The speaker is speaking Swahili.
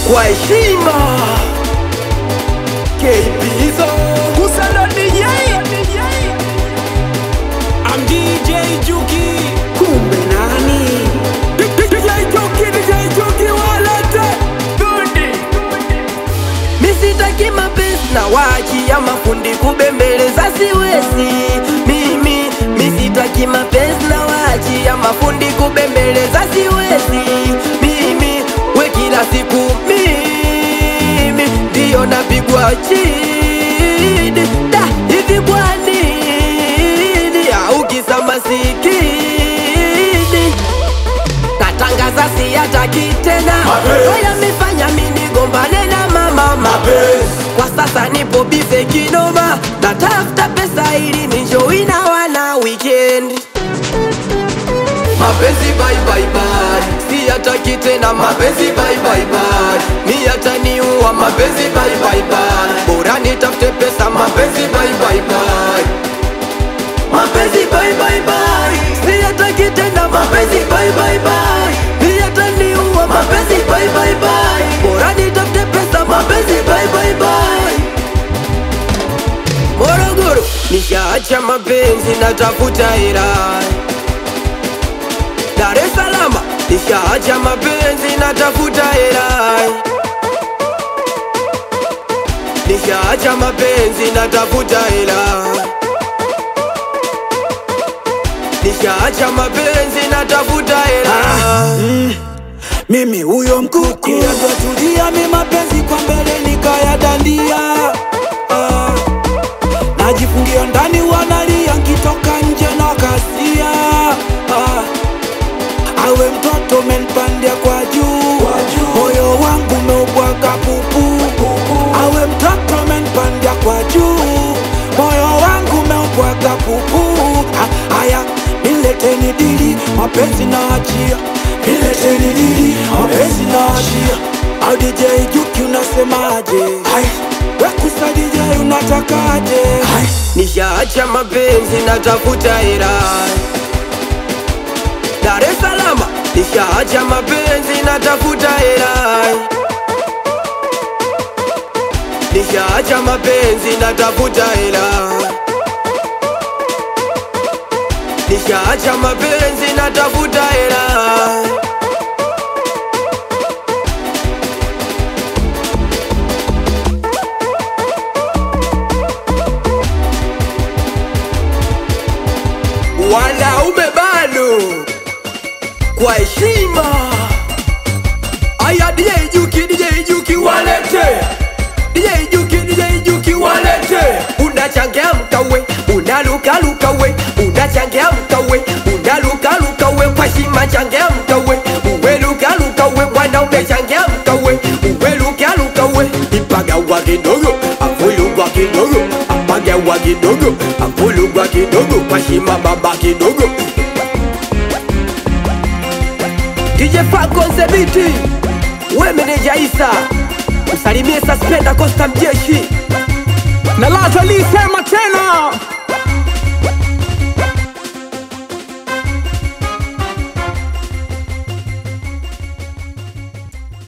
kwa heshima KPzo Kusana DJ I'm DJ Juki. kumbe nani DJ Juki, DJ Juki walete. misitaki mapenzi na waachia mafundi kubembeleza siwezi mimi misitaki mapenzi na waachia mafundi kubembeleza siwezi mimi we kila siku mimi ndiyo napigwa chini da hivi kwa nini au kisa masikini natangaza siyataki tena Mapenzi. oya mifanya minigombane na mama Mapenzi. kwa sasa nipo bize kinoma natafuta pesa ili nijoina wana weekend mapenzi bye bye bye siyataki tena mapenzi bye bye bye mi yataniua mapenzi bye bye bye bora nitafute pesa mapenzi bye bye bye mapenzi bye bye bye siyataki tena mapenzi bye bye bye mi yataniua mapenzi bye bye bye bora nitafute pesa mapenzi bye bye bye Morogoro nishaacha mapenzi natafuta hela Dar es Salaam nishaacha mapenzi natafuta hela Nishaacha mapenzi natafuta hela Nishaacha mapenzi natafuta hela Mimi huyo mkuku yatotulia mi mapenzi kwa mbele nikayadandia ah. Najifungia ndani wanalia nkitoka nje na kasia ah. Awe mtoto menpandia kwa juu moyo wangu meubwaga pupu Awe mtoto menpandia kwa juu moyo wangu meubwaga pupu Ah, Aya nileteni dili mapenzi na achia nileteni dili mapenzi na achia au DJ Juki unasemaje wekusa DJ unatakaje Nishaacha mapenzi natafuta hela Dar es Salaam nishaacha mapenzi natafuta hela Nishaacha mapenzi natafuta hela Nishaacha mapenzi natafuta hela wanaume bado kwa heshima. Aya, DJ Juki, DJ Juki walete, DJ Juki, DJ Juki walete. Unachangamka we, unalukaluka we, unachangamka we, unalukaluka we, kwa heshima changamka we, uwe lukaluka we, wanaume changamka we, uwe lukaluka we, ipagawa kidogo, afulugwa kidogo, apagawa kidogo, afulugwa kidogo, kwa heshima baba kidogo. DJ Franco Nzebiti, we meneja Isa, msalimie Suspenda Costa Mjeshi na laza lisema tena